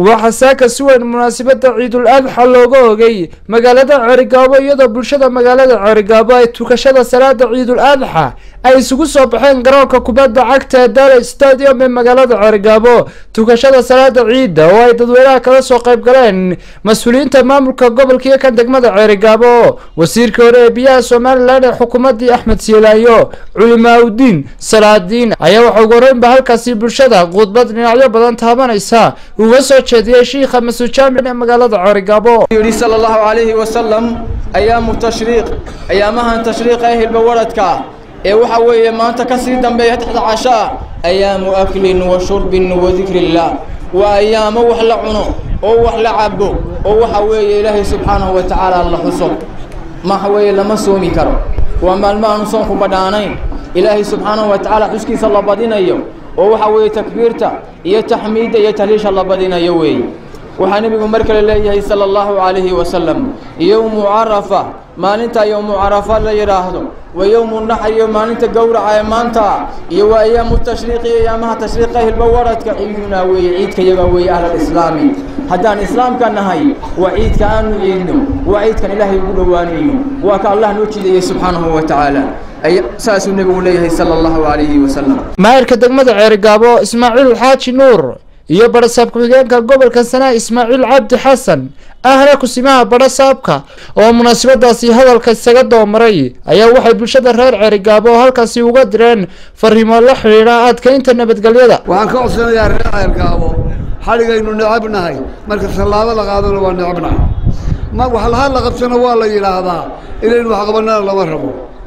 waxaa saaka si weyn munaasabada ciidul adxa looga ogay magaalada cerigaabo iyadoo bulshada magaalada cerigaabo ay tukashada salaada ciidul adxa ay isugu soo baxeen garoonka kubadda cagta ee dale stadium ee magaalada cerigaabo tukashada salaada ciidda oo ay dadweynaha kala soo qayb galeen mas-uuliyiinta maamulka gobolka iyo kan degmada cerigaabo wasiirka hore ee biyaha somalilan ee xukuumadii axmed siilaayo culimaaudiin salaadiin ayaa waxa ugu horeynba halkaasi bulshada khudbad dhinacyo badan taabanaysa uga soo jeediyey shiikha masuud jaamic ee magaalada cerigaabo yidhi sala allahu calayhi wasalam ayaamu tashriiq ayaamahan tashriiqa ee hilba waradka ee waxa weeye maanta ka sii dambeeya taxta cashaa ayaamu aklin wa shurbin wa dikrillah waa ayaamo wax la cuno oo wax la cabo oo waxa weeye ilaahay subxaanahu wa tacaala la xuso maxa weeye lama soomi karo waa maalmo aanu soonku badhaanayn ilaahay subxaanahu wa tacaala xuskiisa la badinayo oo waxa weeye takbiirta iyo taxmiidda iyo tahliisha la badinayo weeye waxaa nebigu mar kale leeyahay sala allahu calayhi wasalam yowmu carafa maalinta yowmu carafa la yidhaahdo wa yowmu naxr iyo maalinta gowraca ee maanta iyo waa ayaamu tashriiqi ayaamaha tashriiqa hilba waradka ciidunaa weeye ciidka yaga weeye ahlalislaami haddaan islaamka nahay waa ciidka aanu ciidno waa ciidkan ilaahay ugu dhowaanayno waa ka allah noo jiidayay subxaanahu wa tacaala saasuu nebigu leeyahay sala allahu calayhi wasalam maayirka degmada ceerigaabo ismaaciil xaaji nuur iyo barasaab ku-xigeenka gobolka sanaa ismaaciil cabdi xasan ahna kusimaha barasaabka oo munaasabadaasi hadalka isaga doomaray ayaa waxay bulshada reer ceerigaabo halkaasi uga direen fariimo la xidhiidha adkaynta nabadgelyada waxaan ka codsanayaa reer ceergaabo xadhigaynu necabnahay marka tallaabo la qaadana waa necabnahay ma wax lahad la qabsana waa la yidhaahdaa inaynu wax qabanana lama rabo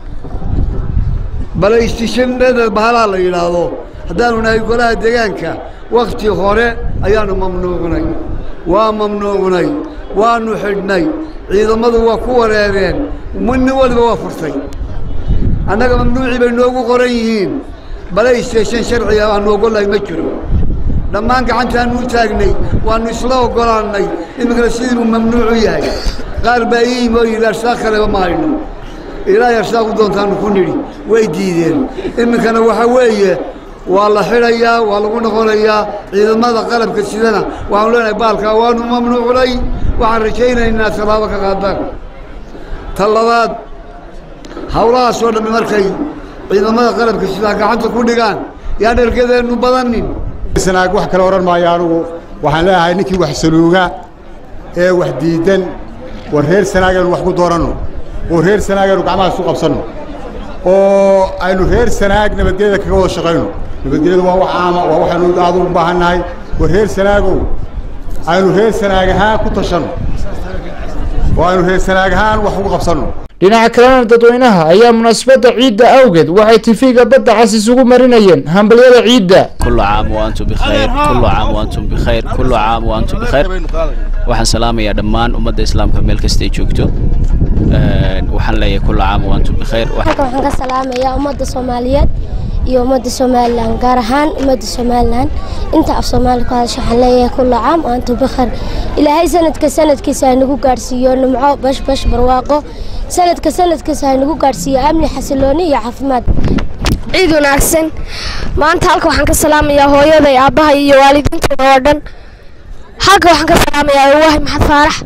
balaystishanada bahalaa la yidhaahdo haddaanu nahay golaha deegaanka wakti hore ayaanu mamnuucnay waa mamnuucnay waanu xidhnay ciidamadu waa ku wareereen nin waliba waa furtay annaga mamnuucii bay noogu qoran yihiin balaystation sharciga aanu oggolahay ma jiro dhammaan gacantaanu u taagnay waannu isla oggolaannay iminkana sidii buu mamnuucu yahay qaar baa ii yimi oo yidhi arsaaq kaleba ma hayno ilaahay arsaaq u doontaanu ku nidhi way diideen iminkana waxa weeye waa la xidhayaa waa lagu noqonayaa ciidamada qalabka sidana waxaanu leenahay baalkaa waanu mamnuucnay waxaan rajaynaynaa tallaabo ka qaadaan ta labaad hawlahaasoo dhammi markay ciidamada qalabka sidaa gacanta ku dhigaan yaan ergadeennu badanin sanaag wax kale odhan maayo anugu waxaan leeyahay ninkii wax saluuga ee wax diidan war reer sanaagaynu wax ku dooranno oo reer sanaagaynu gacmaha isu qabsanno oo aynu reer sanaag nabadgelyada kaga wada shaqayno nabadgelyadu waa wax caama waa waxaynu aad ugu baahan nahay war reer sanaagow aynu reer sanaag ahaan ku tashanno oo aynu reer sanaag ahaan wax ugu qabsanno dhinaca kalena dadweynaha ayaa munaasabada ciidda awgeed waxay tifiga badda cas isugu marinayeen hambalyada ciidda كل عام وأنتم بخير كل عام وأنتم بخير كل عام وأنتم بخير waxaan salaamayaa dhammaan ummadda islaamka meel kastay joogto waxaan leeyahay kul caam waantum bikhayr halkan waxaan ka salaamayaa ummadda soomaaliyeed iyo ummadda somalilan gaar ahaan ummadda somalilan inta af soomaali ku hadasha waxaan leeyahay kulla caam waantum bikhayr ilaahay sanadka sanadkiisa haynagu gaadhsiiyo nimco bash bash barwaaqo sanadka sanadkiisa haynagu gaadhsiiyo amni xasilooni iyo caafimaad ciid wanaagsan maanta halka waxaan ka salaamayaa hooyaday aabbahay iyo waalidiintooda oo dhan halka waxaan ka salaamayaa awaahi maxad faarax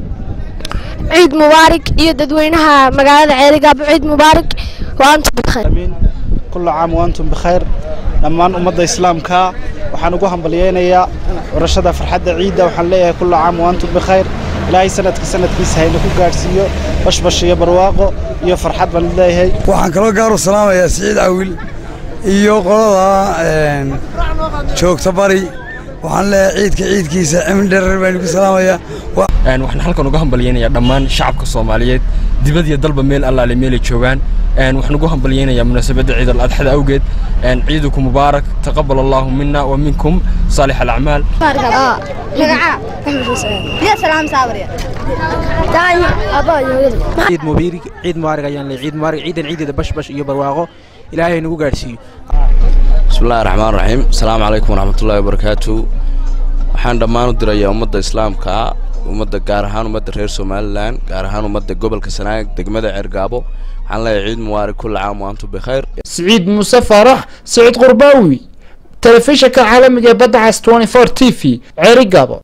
ciid mubaarig iyo dadweynaha magaalada ceerigaabo ciid mubaarig waantum bikhayr كل عام وأنتم بخير dhammaan ummadda islaamka waxaan ugu hambalyeynayaa curashada farxadda ciidda waxaan leeyahay kullu caam waantum bikhayr ilaahay sanadka sanadkiisa hayna ku gaadhsiiyo bashbash iyo barwaaqo iyo farxad baan leeyahay waxaan kaloo gaar u salaamayaa siciid cawil iyo qolada joogta bari waxaan leeyahay ciidka ciidkiisa cimri dherer baynu ku salaamayaa waxaan halkan uga hambalyeynayaa dhammaan shacabka soomaaliyeed dibad iyo dalba meel allaale meelay joogaan waxaan ugu hambalyeynayaa munaasabadda ciid al-adxada awgeed ciiduku mubaarak taqabal allahu mina wa minkum saalix alacmaal ciid mubiirig ciid mubaarig ayaan leeyahay ciid mubaarig ciidan ciideeda bashbash iyo barwaaqo ilaahay nagu gaadhsiiyo bismi illahi raxmaan raxiim asalaamu calaykum waraxmatullahi wabarakaatu waxaan dhammaan u dirayaa ummadda islaamka ummadda gaar ahaan ummadda reer somalilan gaar ahaan ummadda gobolka sanaag degmada ceergaabo waxaan leeyahay ciid mubaarig kulla caam waantum bikhayr siciid muuse faarax siciid qurbaawi telefishinka caalamiga ee badda cas 24 t v ceerigaabo